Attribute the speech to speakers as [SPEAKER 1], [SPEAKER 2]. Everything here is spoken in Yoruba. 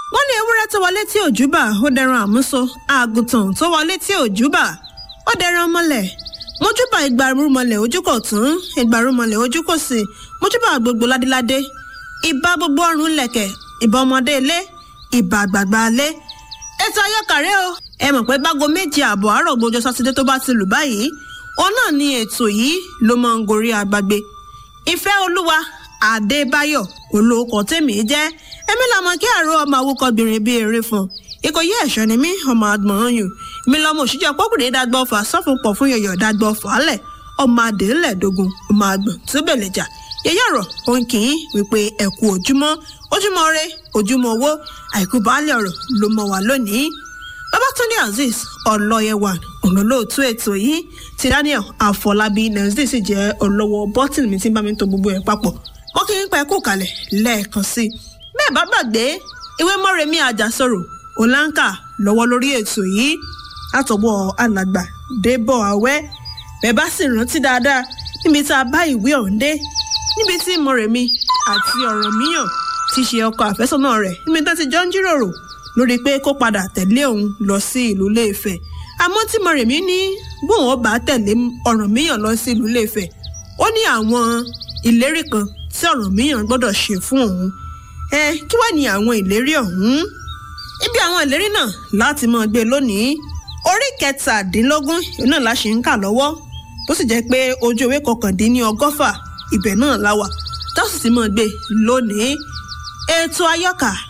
[SPEAKER 1] wọ́n ní ewúrẹ́ tó wọlé tí òjúbà ó dẹran àmúso àgùntàn tó wọlé tí òjúbà ó dẹran mọ́lẹ̀ mojúbà ìgbàrúmọlẹ̀ ojú kò tún ìgbàrúmọlẹ̀ ojú kò sí mojúbà gbogbo ládéládé ìbà gbogbo ọrùn lẹ̀kẹ̀ ìbà ọmọdé ilé ìbà àgbààgbà ilé ètò ayọ́kàrẹ́ o ẹ mọ̀ pé bágo méje ààbọ̀ àárọ̀ gbọ́jọ́ sátidé tó bá ti lù báyìí òun náà ni ètò yìí ló máa ń gorí agbágbé ìfẹ́ olúwa adébáyọ̀ olóòkọ tèmi jẹ́ èmi làmọ kí àrò ọmọ awúkọbìnrin bíi eré fún ìkòyí ẹ̀ṣọ́ ni mí ọmọ àgbọ̀n yùn mi lọmọ òṣìṣẹ́ pọ́kùnrin dágbọ́ fà sọ́fun pọ̀ fún yọ̀yọ̀ dágbọ́ fàálẹ̀ ọmọ adélẹ̀dógún ọmọ àgbọ̀n tó bẹ̀lẹ̀ jà yẹyẹ ọ̀rọ̀ òun kì í wípé ẹ̀kú ojúmọ́ ojúmọ́ rẹ ojúmọ́ owó àìkú baálé ọ̀rọ̀ ló mọ̀ wá lónìí babatunde azeez ọlọ́yẹwà olólóòtú ètò yìí ti daniel afọlábí nàìjíríà sì jẹ́ olówó bọ́tìnì mi tí ń bá mi tó gbogbo ẹ̀ papọ̀ mo kí n pẹ́ kú kalẹ̀ lẹ́ẹ̀kan sí i bẹ́ẹ̀ bá gbàgbé ìwé mọ́rẹ̀mí àjàsọ̀rọ̀ ọ̀làǹkà lọ́wọ́ lórí ètò yìí látọwọ́ alàgbà débọ̀ àwẹ́ bẹ́ẹ̀ bá sì rántí dáadáa níbi tá a bá ìwé ọ̀hún dé níbi tí mọ̀rẹ̀mí àti ọ̀rọ̀ míyàn ti ṣe ọkọ àfẹ́sọ́nà rẹ̀ níbi tá ti jọ ń jíròrò lórí pé kó padà tẹ̀lé òun lọ sí ìlú Ilé-Ifẹ̀ àmọ́ tí mọ̀rẹ̀mí ní bóun ó bá tẹ̀lé Ọ̀rànmíyàn lọ sí ìlú Ilé-Ifẹ̀ ó ní àwọn ìlérí kan tí Ọ̀rànmíyàn gbọ́dọ̀ ṣe fún òun ẹ kí wàá ní àwọn ìlérí ọ̀hún ibi àwọn ìlérí náà láti máa gbé lónìí orí kẹtàdínlógún náà la ṣe ń kà lọ́wọ́ tó sì jẹ́ pé ojú ewé kọkàndínní ọgọ́fà ibẹ̀ náà la wà tó sì ti máa gbé lónìí ètò ayọ́kà